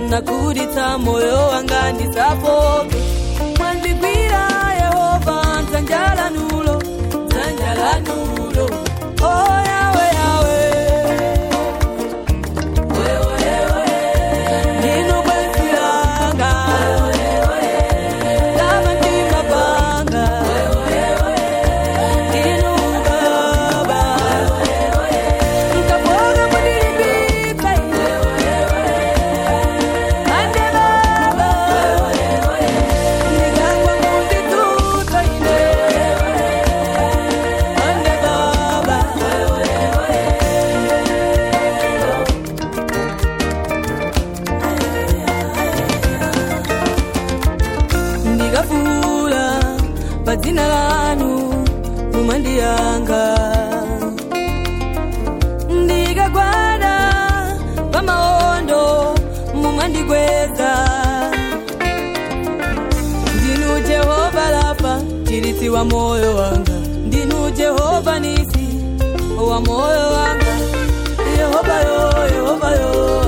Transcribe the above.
nakulitsa moyo wanga ndisafoke mwandigwira yehova nzanjalanulo nzanjalanulo oh yawe yawe ndinu bwenzi langa lava ndimapanga ndinu baba nkaboga mudilibika ande baba ndigangwa mundituta ine ande baba ndikafula padzina lanu mumandiyanga ndikagwada pamaondo mumandikweza ndinu jehova lafa chiritsi wa moyo wanga ndinu jehova nisi wa moyo wanga yehova yo yehova yo